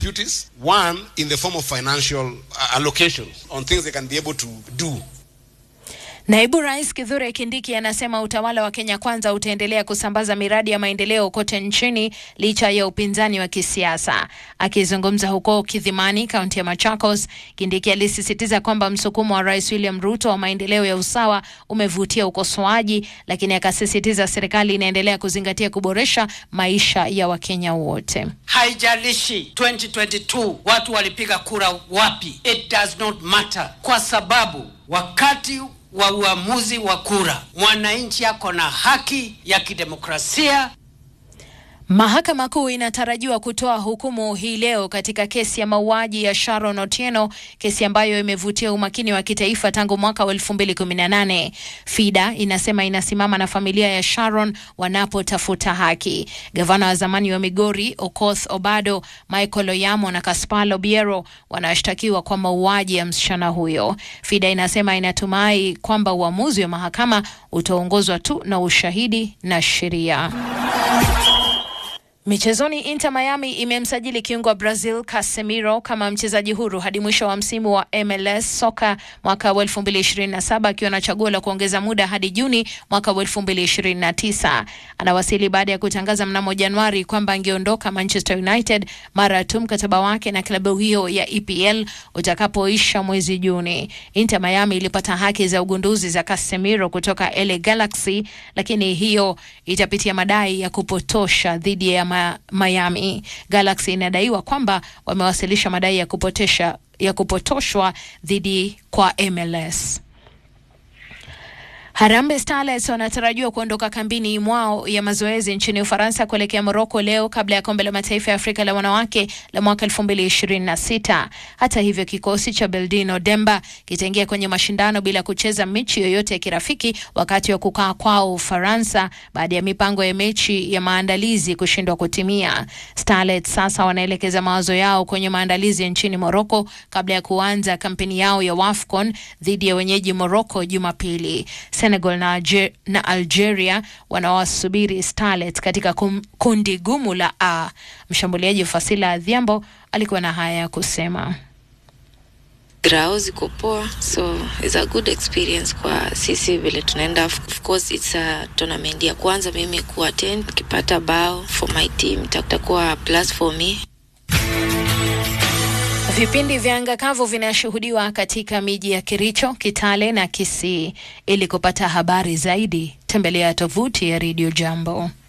duties. One, in the form of financial uh, allocations on things they can be able to do. Naibu Rais Kithure Kindiki anasema utawala wa Kenya Kwanza utaendelea kusambaza miradi ya maendeleo kote nchini licha ya upinzani wa kisiasa. Akizungumza huko Kidhimani, kaunti ya Machakos, Kindiki alisisitiza kwamba msukumo wa Rais William Ruto wa maendeleo ya usawa umevutia ukosoaji, lakini akasisitiza serikali inaendelea kuzingatia kuboresha maisha ya Wakenya wote. Haijalishi 2022 watu walipiga kura wapi, it does not matter, kwa sababu wakati wa uamuzi wa kura mwananchi ako na haki ya kidemokrasia. Mahakama Kuu inatarajiwa kutoa hukumu hii leo katika kesi ya mauaji ya Sharon Otieno, kesi ambayo imevutia umakini wa kitaifa tangu mwaka wa 2018. FIDA inasema inasimama na familia ya Sharon wanapotafuta haki. Gavana wa zamani wa Migori Okoth Obado, Michael Oyamo na Kaspar Obiero wanashtakiwa kwa mauaji ya msichana huyo. FIDA inasema inatumai kwamba uamuzi wa mahakama utaongozwa tu na ushahidi na sheria. Michezoni, Inter Miami imemsajili kiungo wa Brazil Casemiro kama mchezaji huru hadi mwisho wa msimu wa MLS soka mwaka wa 2027 akiwa na chaguo la kuongeza muda hadi Juni mwaka wa 2029. Anawasili baada ya kutangaza mnamo Januari kwamba angeondoka Manchester United mara tu mkataba wake na klabu hiyo ya EPL utakapoisha mwezi Juni. Inter Miami ilipata haki za ugunduzi za Casemiro kutoka LA Galaxy, lakini hiyo itapitia madai ya kupotosha dhidi ya ma Miami. Galaxy inadaiwa kwamba wamewasilisha madai ya kupotosha ya kupotoshwa dhidi kwa MLS. Harambee Starlets wanatarajiwa kuondoka kambini mwao ya mazoezi nchini Ufaransa kuelekea Moroko leo kabla ya kombe la mataifa ya Afrika la wanawake la mwaka 2026. Hata hivyo, kikosi cha Beldino Demba kitaingia kwenye mashindano bila kucheza mechi yoyote ya kirafiki wakati wa kukaa kwao Ufaransa baada ya mipango ya mechi ya maandalizi kushindwa kutimia. Starlets sasa wanaelekeza mawazo yao kwenye maandalizi nchini Moroko kabla ya kuanza kampeni yao ya WAFCON dhidi ya wenyeji Moroko Jumapili. Senegal na, Alger, na Algeria wanawasubiri Starlet katika kum, kundi gumu la A. Mshambuliaji Fasila Adhiambo alikuwa na haya ya kusema. grao ziko poa so it's a good experience kwa sisi vile tunaenda of course it's a tournament ya kwanza mimi kuattend nikipata bao for my team itakuwa plus for me Vipindi vya anga kavu vinashuhudiwa katika miji ya Kericho, Kitale na Kisii. Ili kupata habari zaidi, tembelea tovuti ya Radio Jambo.